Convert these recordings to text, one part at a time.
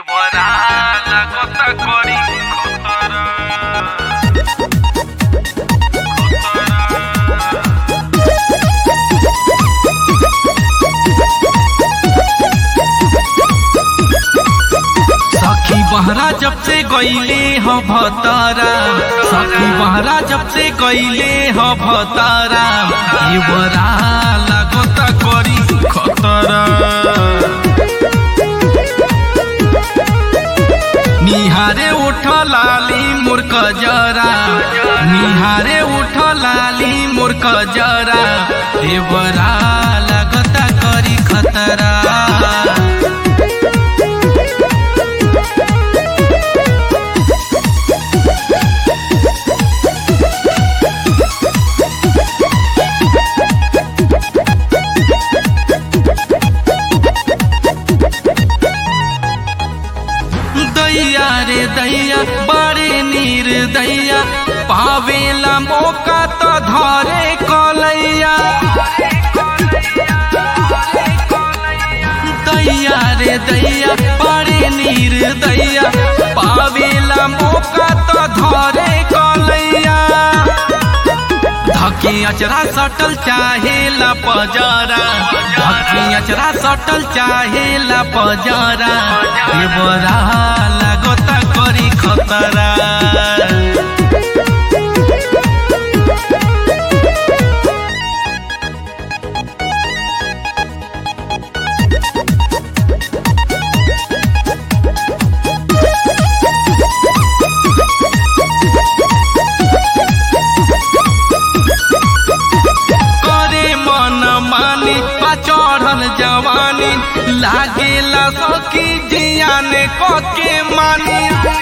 দেবরা লাগতা করি খতরা सखी बहरा जब से गईले ह भतारा सखी बहरा जब से गईले ह भतारा ये बरा लगता करी खतरा निहारे उठ लाली मूर्ख जरा निहारे उठ लाली मूर्ख जरा ये बरा लगता करी खतरा दैया रे दैया बड़े नीर दैया पावेला मौका तो धरे कलैया दैया रे दैया बड़े नीर दैया पावेला मौका तो धरे कलैया धकी अचरा सटल चाहेला पजरा धकी अचरा सटल चाहेला पजरा ये बरा लगता करी खतरा करे मन मानी पा चढ़ल जवानी लागेला सखी जियाने कके मानी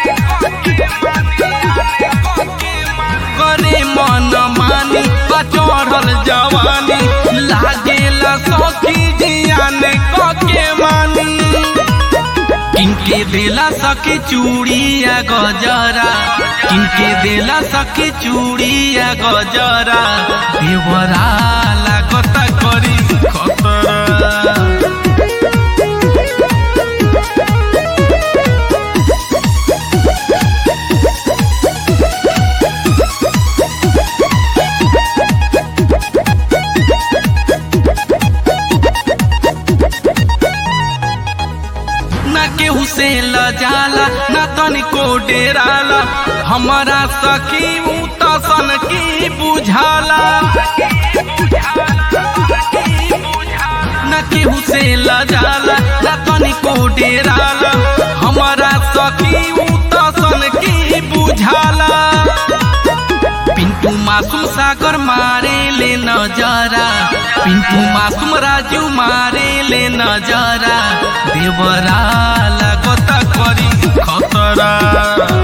करे मन मानी पा चढ़ल जवानी लागेला सखी जियाने कके मानी किनके देला सखी चूड़िया गजरा किनके देला सखी चूड़िया गजरा देवरा लागता करी खतरा ना केहू से लजाला ना तनिको डेराला हमारा सखी ऊ तसन की बुझाला ना केहू से लजाला ना तनिको डेराला हमारा सखी ऊ तसन की बुझाला पिंटू मासूम सागर मारे ले नजरा पिंटू मासूम राजू मारे ले नजरा देवरा लगता करी खतरा